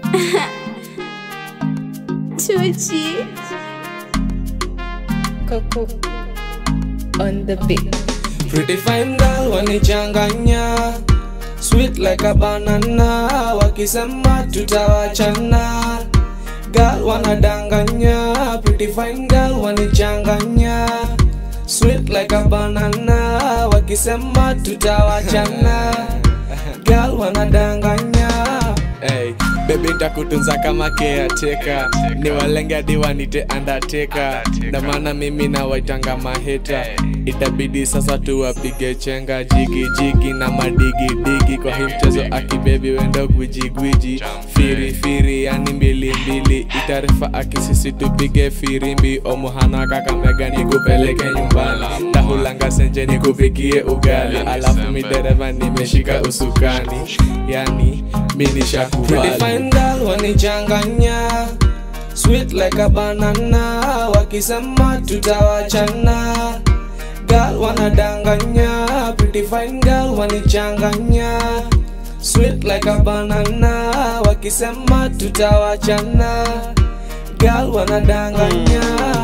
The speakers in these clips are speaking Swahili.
Chuchi. Coco on the beat. Pretty fine girl wanichanganya Sweet like a banana Wakisema tutawachana Girl wanadanganya Pretty fine girl wanichanganya Sweet like a banana Wakisema tutawachana Girl wanadanganya Hey, baby ntakutunza kama caretaker ni walenge hadi wanite undertaker na maana mimi nawaitanga maheta itabidi sasa tuwapige chenga jigi jigi na madigi digi kwa hii mchezo akibebi wendo gwiji gwiji firi firi yani mbili mbili itarifa akisisi tupige firimbi omuhana kakamega nikupeleke nyumbani tahulanga senje nikupikie ugali alafu midereva nimeshika usukani yani mini shakubali fine girl wanichanganya sweet like a banana wakisema tutawachana girl wanadanganya pretty fine girl wanichanganya sweet like a banana wakisema tutawachana girl wanadanganya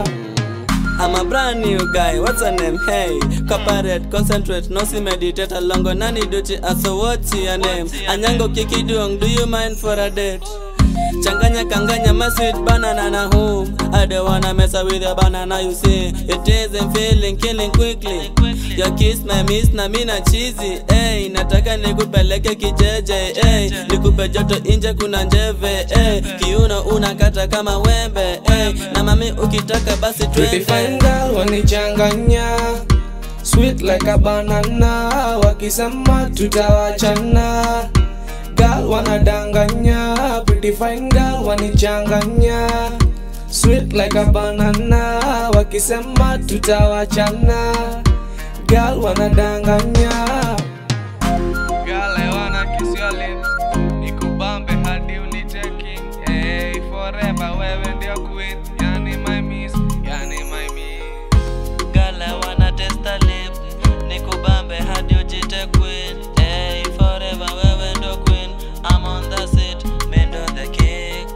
I'm a brand new guy, what's your name? Hey, cooperate, concentrate, no see meditate alongo nani duty aso what's your name? Anyango kiki duong, do you mind for a date? Changanya kanganya my sweet banana na home I don't wanna mess up with your banana you see It isn't feeling killing quickly Your kiss my miss na mina cheesy Hey, nataka nikupeleke kijeje hey, Nikupe joto inje kuna njeve hey, Kiuno unakata kama wembe hey, Na mami ukitaka basi Pretty fine twende girl wanichanganya Sweet like a banana Wakisema tutawachana Girl wanadanganya Pretty fine girl wanichanganya Sweet like a banana Wakisema tutawachana Girl wanadanganya Girl I wanna kiss your lips Nikubambe hadi uniteki Hey forever wewe ndio queen Yani my miss, yani my miss Girl, I wanna taste a lip Nikubambe hadi ujite queen Hey, forever wewe ndo queen I'm on the seat, me ndo the king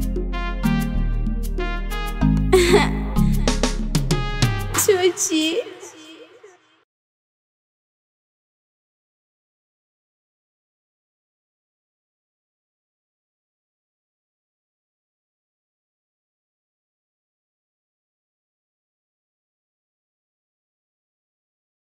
Chuchi.